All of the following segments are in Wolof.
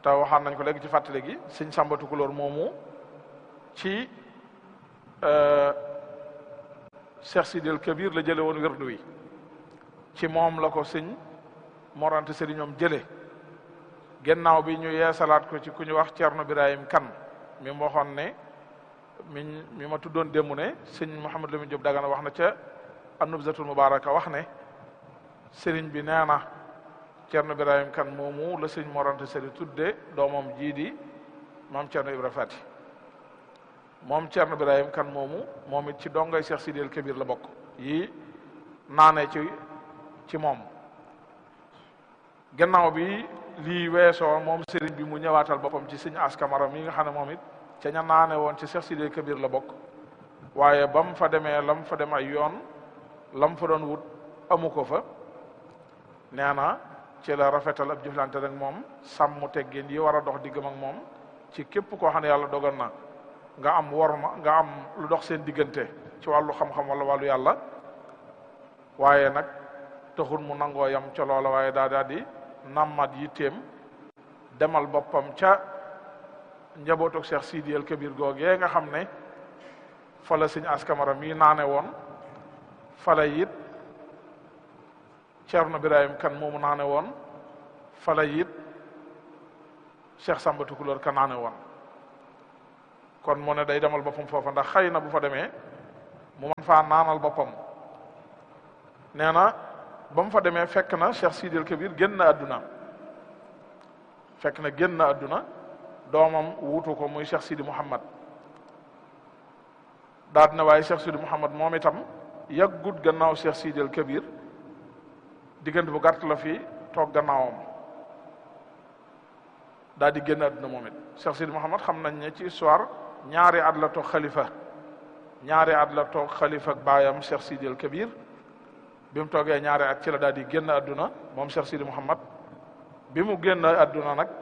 te waxaan nañ ko léegi ci fàttali gi sëñ Samba Tukulóor moomu ci Cheikh Sidil Kabir la jële woon wérdu wi ci moom la ko sëñ morante sëriñ ñoom jële gannaaw bi ñu yeesalaat ko ci ku ñu wax Cerno Birahim Kan mi mu waxoon ne mi mi ma tuddoon démb ne sëñ Mouhamed Lamine Diop Dagana wax na ca An-Nubzatul Mubaraka wax ne sëriñ bi nee na Cerno Birahim Kan moomu la sëñ morante sëriñ tudde doomam jii di maam Cerno Ibra Fati moom Cerno Birahim Kan moomu moom it ci dongay Cheikh Sidil Kabir la bokk yi naane ci ci moom gannaaw bi lii weesoo moom sëriñ bi mu ñëwaatal boppam ci sëñ askamara mi nga xam ne moom it ca ña naane woon ci Cheikh Sidil Kabir la bokk waaye ba mu fa demee lam fa dem ay yoon lam fa doon wut amu ko fa nee na ci la rafetal ab jëflante rek moom sàmm teggin yi war a dox diggam ak moom ci képp koo xam ne yàlla dogal na nga am worma nga am lu dox seen diggante ci wàllu xam-xam wala wàllu yàlla waaye nag taxul mu nangoo yam ca loola waaye daa daa di nammat yitteem demal boppam ca njabootu Cheikh Sidi El Kabir googee nga xam ne fa la sëñ askamara mii naane woon fa la it Cerno Birahim Kan moomu naane woon fa la it Cheikh Samba Tukulóor ka naane woon kon mu ne day demal boppam foofa ndax xëy na bu fa demee mu man faa naanal boppam nee na ba mu fa demee fekk na Cheikh Sidil Kabir génn na àdduna fekk na génn na àdduna doomam wuutu ko muy Cheikh Sidi Mouhamad daal dina waaye Cheikh Sidi Mouhamad moom itam yàggut gannaaw Cheikh Sidil Kabir diggante bu gàtt la fi toog gannaawam daal di génn àdduna moom it Cheikh Sidi Mouhamad xam nañ ne ci histoire ñaari at la toog xalifa ñaari at la toog xalifa ak baayam Cheikh Sidi El Kabir bi mu toogee ñaari at ci la daal di génn àdduna moom Cheikh Sidi Mouhamad bi mu génn àdduna nag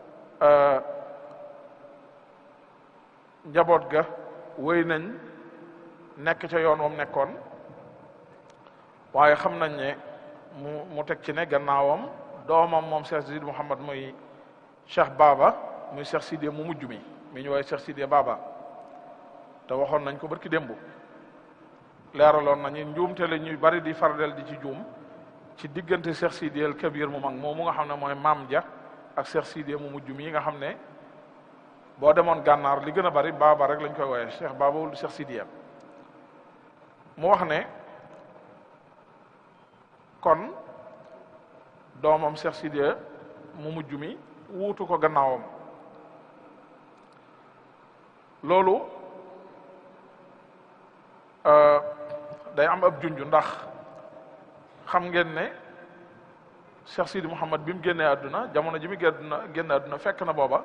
njaboot ga wéy nañ nekk ca yoon wam nekkoon waaye xam nañ ne mu mu teg ci ne gannaawam doomam moom Cheikh Sidi Mouhamad muy Cheikh Baba muy Cheikh Sidi mu mujj mi mi ñu woowee Cheikh Sidi Baba te waxoon nañ ko barki démb leeraloon nañu njuumte la ñuy bari di fardel di ci juum ci diggante Cheikh Sidi El Kabir mu mag moomu nga xam ne mooy maam ja ak Cheikh Sidi mu mujj mi nga xam ne boo demoon gànnaar li gën a bari Baba rek lañ koy wooyee Cheikh Baba wul Cheikh Sidi mu wax ne kon doomam Cheikh Sidi mu mujj mi wuutu ko gannaawam loolu day am ab junj ndax xam ngeen ne Cheikh Sidi Mouhamad bi mu génnee àdduna jamono ji mu génn génn àdduna fekk na booba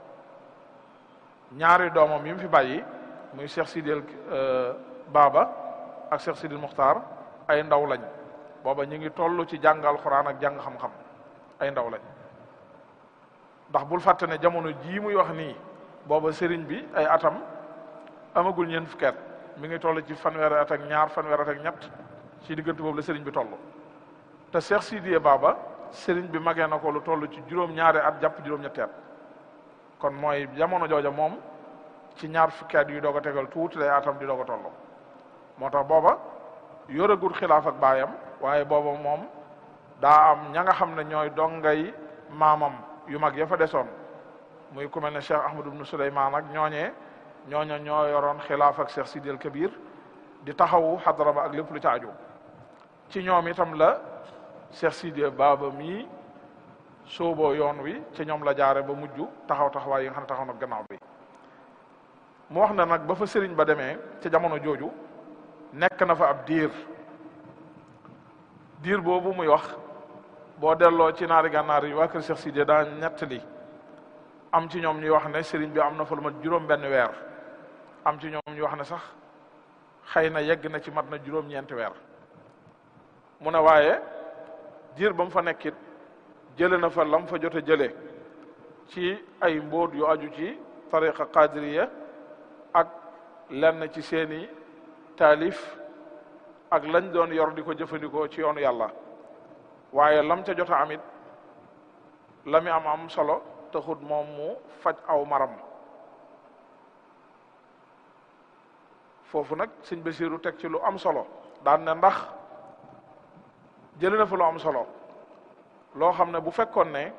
ñaari doomam yi mu fi bàyyi muy Cheikh Sidi Baba ak Cheikh Sidi Muxtaar ay ndaw lañ booba ñu ngi toll ci jàng alxuraan ak jàng xam-xam ay ndaw lañ ndax bul fàtte ne jamono jii muy wax nii booba sëriñ bi ay atam amagul ñeent fukki at mi ngi toll ci fanweeri at ak ñaar fanweeri at ak ñett ci diggante boobu la sëriñ bi toll te Cheikh Sidiye Baba sëriñ bi magee na ko lu toll ci juróom-ñaari at jàpp juróom-ñetti at kon mooy jamono jooja moom ci ñaar fukki at yu doog a tegal tuuti lay atam di doog a toll moo tax booba yoragul xilaaf ak baayam waaye booba moom daa am ña nga xam ne ñooy dongay maamam yu mag ya fa desoon muy ku mel ne Cheikh Ahmadou ibn Souleymane ak ñooñee ñooña ñoo yoroon xilaaf ak Cheikh Sidi El Kabir di taxawu xadara ba ak lépp lu ca aju ci ñoom itam la Cheikh Sidi Baba mii sooboo yoon wi ci ñoom la jaare ba mujj taxaw taxawaay yi nga xam ne taxaw na gannaaw bi mu wax na nag ba fa sëriñ ba demee ca jamono jooju nekk na fa ab diir diir boobu muy wax boo delloo ci naari gànnaar yi waa kër Cheikh Sidi daa ñettali am ci ñoom ñuy wax ne sëriñ bi am na fa lu mat juróom benn weer am ci ñoom ñuy wax ne sax xëy na yegg na ci mat na juróom-ñeenti weer mu ne waaye diir ba mu fa nekkit jële na fa lam fa jote jële ci ay mbóot yu aju ci tariqa qadiriya ak lenn ci seeni taalif ak lañ doon yor di ko jëfandikoo ci yoonu yàlla waaye lam ca jot a amit la mi am am solo taxut moom mu faj aw maram foofu nag sëñ Basiiru teg ci lu am solo daan ne ndax jëlee na fa lu am solo loo xam ne bu fekkoon ne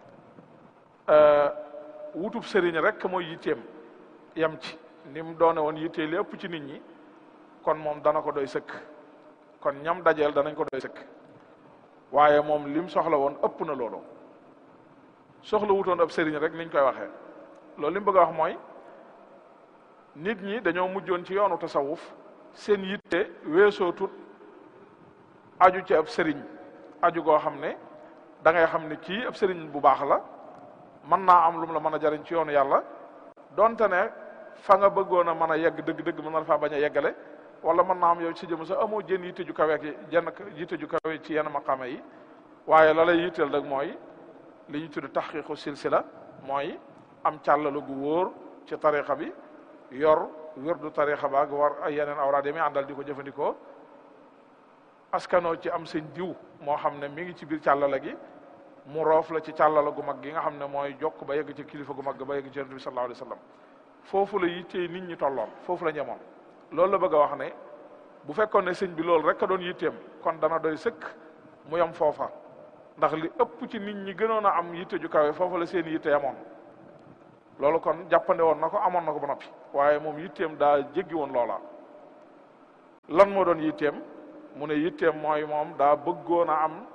wutub sëriñ rek mooy yitteem yam ci ni mu doone woon yittee li ëpp ci nit ñi kon moom dana ko doy sëkk kon ñam dajeel danañ ko doy sëkk waaye moom lim soxla woon ëpp na loolu soxla wutoon ab sëriñ rek niñ koy waxee loolu li mu bëgg a wax mooy nit ñi dañoo mujjoon ci yoonu tasawuf seen yitte weesoo tut aju ci ab sëriñ aju goo xam ne da ngay xam ne kii ab sëriñ bu baax la mën naa am lu mu la mën a jariñ ci yoonu yàlla donte ne fa nga bëggoon a mën a yegg dëgg-dëgg mën na faa bañ a yeggale wala mën naa am yow ci jëm sax amoo jën yitte ju kawe ki jenn yitte ju kawe ci yenn maqaama yi waaye la lay yitteel rek mooy li ñu tudd taxqiqu silsila mooy am càllalu gu wóor ci tarixa bi yor wirdu tarixa ba ak war ay yeneen awraad yi muy àndal di ko jëfandikoo askanoo ci am seen diw moo xam ne mi ngi ci biir càllala gi mu roof la ci càllala gu mag gi nga xam ne mooy jokk ba yegg ci kilifa gu mag ba yegg ci yonent bi sallallahu alayhi wa sallam foofu la yittee nit ñi tolloon foofu la ñemoon loolu la bëgg a wax ne bu fekkoon ne sëñ bi loolu rek a doon yitteem kon dana doy sëkk mu yem foofa ndax li ëpp ci nit ñi gënoon a am yitte ju kawe foofa la seen yitte amoon loolu kon jàppande woon na ko amoon na ko ba noppi waaye moom yitteem daa jéggi woon loola lan moo doon yitteem mu ne yitteem mooy moom daa bëggoon a am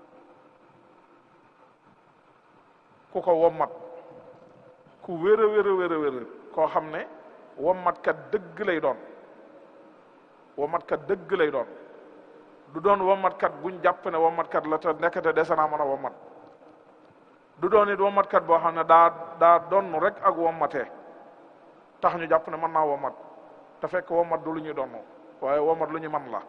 ku ko wommat ku wér a wér a wér a wér koo xam ne wommatkat dëgg lay doon wommatkat dëgg lay doon du doon wommatkat buñ jàpp ne wommatkat la te nekkate dese naa mën a wommat du doon it wommatkat boo xam ne daa daa donn rek ak wommatee tax ñu jàpp ne mën naa wommat te fekk wommat du lu ñuy donn waaye wommat lu ñu man la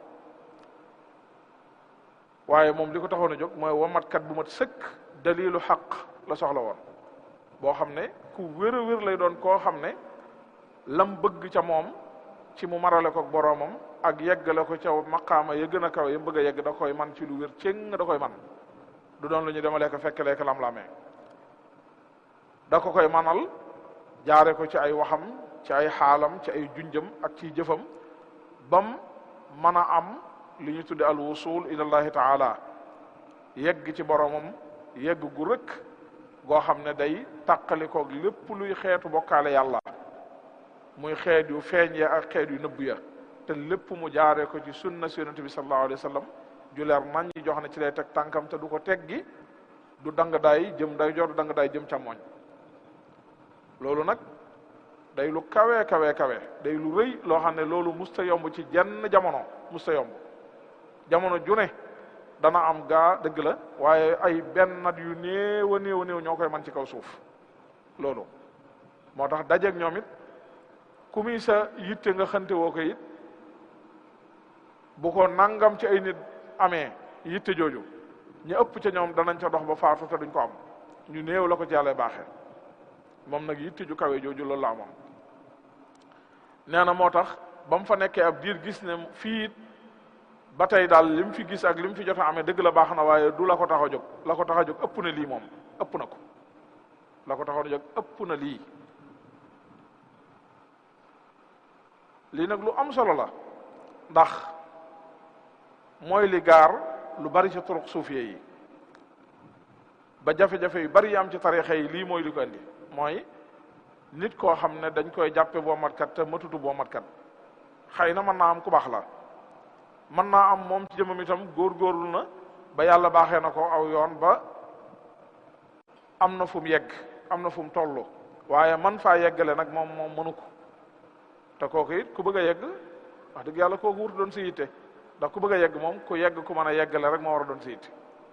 waaye moom li ko taxoon a jóg mooy wommatkat bu mat sëkk dalilu xaq la soxla woon boo xam ne ku wér a wér lay doon koo xam ne lam bëgg ca moom ci mu marale ko boroomam ak yeggale ko ca maqaama ya gën a kaw ya bëgg a yegg da koy man ci lu wér cëng da koy man du doon lu ñu demalee ko fekk lekk lam-lamee da ko koy manal jaare ko ci ay waxam ci ay xaalam ci ay junjam ak ci jëfam bam mën a am li ñu tudde al wusul ilallahi taala yegg ci boroomam yegg gu rëkk goo xam ne day tàqalikoog lépp luy xeetu bokkaale yàlla muy xeet yu feeñ ya ak xeet yu nëbb ya te lépp mu jaare ko ci sunna si yonente bi sallallahu alayhi wa sallam ju leer nañ ñi jox ne ci lay teg tànkam te du ko teggi du dang daay jëm day jor du dang daay jëm càmmoñ loolu nag day lu kawe kawe kawe day lu rëy loo xam ne loolu musta yomb ci jenn jamono musta yomb jamono ju ne dana am gaa dëgg la waaye ay benn nat yu néew a néew a néew ñoo koy man ci kaw suuf loolu moo tax dajeeg ñoom it ku muy sa yitte nga xante woo ko it bu ko nangam ci ay nit amee yitte jooju ñu ëpp ca ñoom danañ ca dox ba faatu te duñ ko am ñu néew la ko ci yàlla baaxee moom nag yitte ju kawe jooju loolu la amoon nee na moo tax ba mu fa nekkee ab diir gis ne fii ba tey daal li mu fi gis ak li mu fi jot a amee dëgg la baax na waaye du la ko tax a jóg la ko tax a jóg ëpp na lii moom ëpp na ko la ko tax a jóg ëpp na lii lii nag lu am solo la ndax mooy li gaar lu bari ci turuq suufiye yi ba jafe-jafe yu bari yi am ci tarixa yi lii mooy li ko indi mooy nit koo xam ne dañ koy jàppe boo matkat te matutu boo matkat xëy na mën naa am ku baax la mën naa am moom ci jëmam itam góorgóorlu na ba yàlla baaxee na ko aw yoon ba am na fu mu yegg am na fu mu toll waaye man faa yeggale nag moom moom mënu ko te kooku it ku bëgg a yegg wax dëgg yàlla kooku wut doon si yitte ndax ku bëgg a yegg moom ku yegg ku mën a yeggale rek moo war a doon si yitte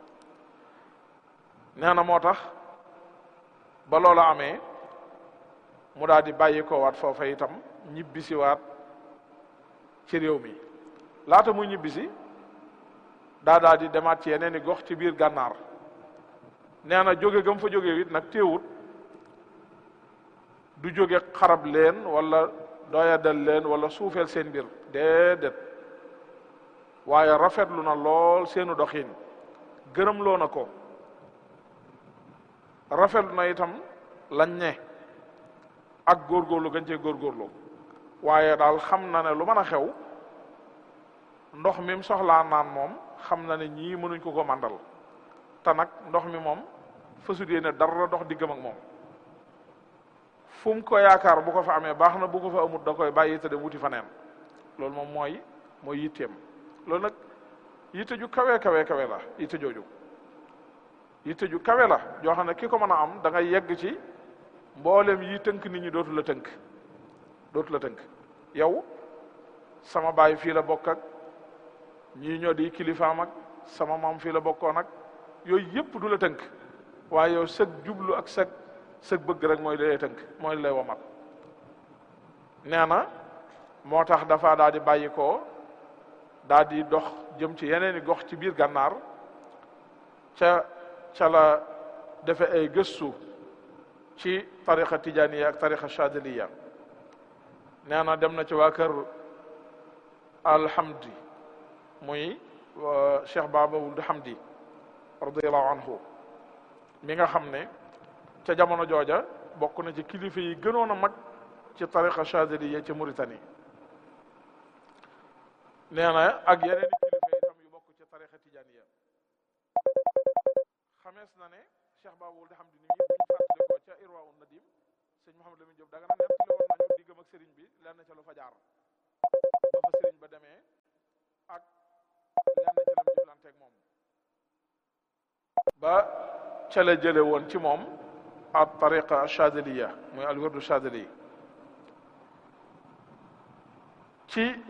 nee na moo tax ba loola amee mu daal di bàyyi ko waat foofa itam ñibbisi waat ci réew mi laata muy ñibbisi daa daal di demaat ci yeneen i gox ci biir gànnaar nee na jóge gam fa jóge it nag téewut du jóge xarab leen wala doyadal leen wala suufeel seen mbir déedéet waaye rafetlu na lool seenu doxin gërëm loo na ko rafetlu na itam lañ ne ak góorgóorlu gañ cee góorgóorlu waaye daal xam na ne lu mën a xew ndox mi mu soxlaa naan moom xam na ne ñii mënuñ ko ko màndal te nag ndox mi moom fasut yéene dara dox diggam ak moom fu mu ko yaakaar bu ko fa amee baax na bu ko fa amut da koy bàyyi te dem wuti fa neen loolu moom mooy mooy yitteem loolu nag yitte ju kawe kawe kawe la yitte jooju yitte ju kawe la joo xam ne ki ko mën a am da ngay yegg ci mboolem yi tënk nit ñi dootu la tënk dootu la tënk yow sama baay fii la bokk ak ñii ñoo di kilifaam ak sama maam fii la bokkoon ak yooyu yëpp du la tënk waaye yow sëg jublu ak sëg sëg bëgg rek mooy lay tënk mooy lay womat nee na moo tax dafa daal di bàyyi ko daal di dox jëm ci yeneen i gox ci biir gànnaar ca ca la defe ay gëstu ci tariqa tijaniya ak tariqa chadiliya nee na dem na ci waa kër alhamdi muy cheikh baba wuld hamdi radiallahu anhu mi nga xam ne ca jamono jooja bokk na ci kilifa yi gënoon a mag ci tariqa chadiliya ci Mauritanie nee na ak yeneen i kilifa itam yu bokk ci tariqa tijaniya xamees na ne cheikh baba wuld hamdi ni mi buñ fàttali ko ca irwa un nadim sëñ Mouhamed Lamine Diop daga na nettali woon nañu diggam ak sëriñ bi lenn ca lu fa jaar ba fa sëriñ ba demee ak lenn ca lam jëflanteeg moom ba ca la jële woon ci moom at tariqa chadiliya muy al wirdu chadili ci